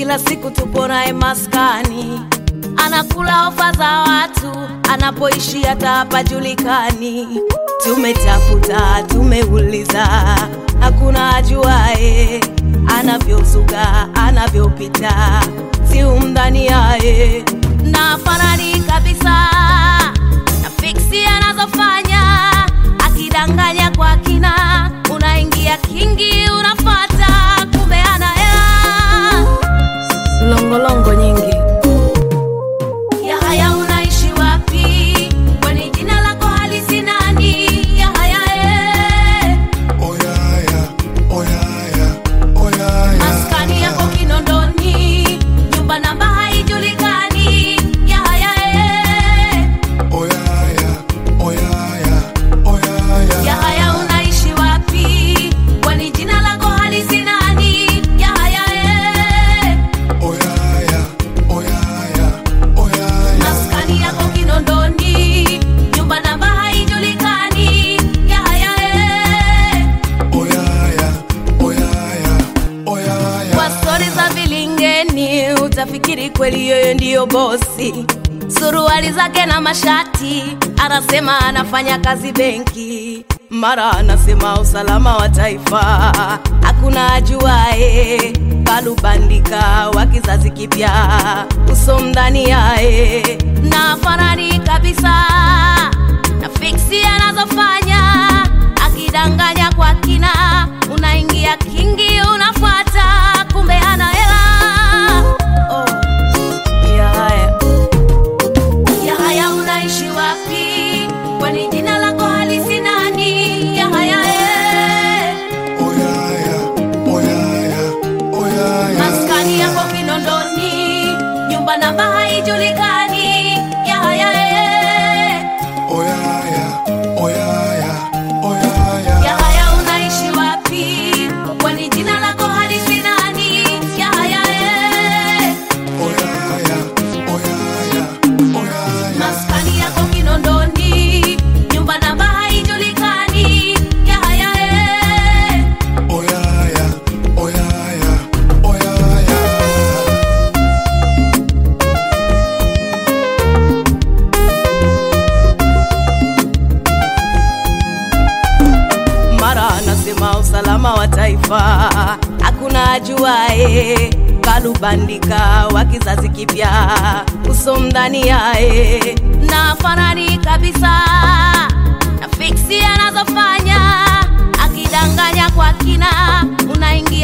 kila siku tupo naye maskani, anakula ofa za watu, anapoishi hata hapajulikani. Tumetafuta, tumeuliza, hakuna ajuae anavyozuga, anavyopita, si umdhani yaye na fanani kabisa na fiksi anazofanya, akidanganya kwa kina, unaingia kingi, unafata kumbe ana hela longolongo nyingi. Yahaya, unaishi wapi? Kwani jina lako halisi nani? Yahaya, eh. Oyaya, oyaya, oyaya. maskani yako Kinondoni, nyumba namba haijulikani. Yahaya, eh. Oyaya, oyaya, oyaya. Yahaya, unaishi wapi? Kwani jina lako halisi nani? Yahaya, eh. Oyaya, oyaya, oyaya. maskani yako Kinondoni, nyumba namba haijulikani. Yahaya, eh. Oyaya, oyaya, oyaya. Kwa stori za vilingeni utafikiri kweli yeye ndiyo bosi. Suruali zake na mashati, anasema anafanya kazi benki, mara anasema usalama wa taifa, hakuna ajuae. Kalubandika wa kizazi kipya, uso mdani yae na fanani kabisa na fiksi anazofanya akidanganya kwa kina, unaingia kingi, unafuata kumbe ana hela. Oh, Yahaya, Yahaya, unaishi wapi? Kwani jina lako halisi nani? Yahaya, eh. Oyaya, oyaya, oyaya. maskani yako Kinondoni, nyumba namba haijulikani. Yahaya, eh. Oyaya, oyaya, oyaya. Yahaya, unaishi wapi? Kwani jina lako halisi nani? Yahaya, eh. Oyaya, oyaya, oyaya. maskani yako Kinondoni, nyumba namba haijulikani. Yahaya, eh. Oyaya, oyaya, oyaya. mara anasema usalama wa taifa, hakuna ajuae. Kalubandika wa kizazi kipya, uso mdhani yae na fanani kabisa na fiksi anazofanya, akidanganya kwa kina, unaingia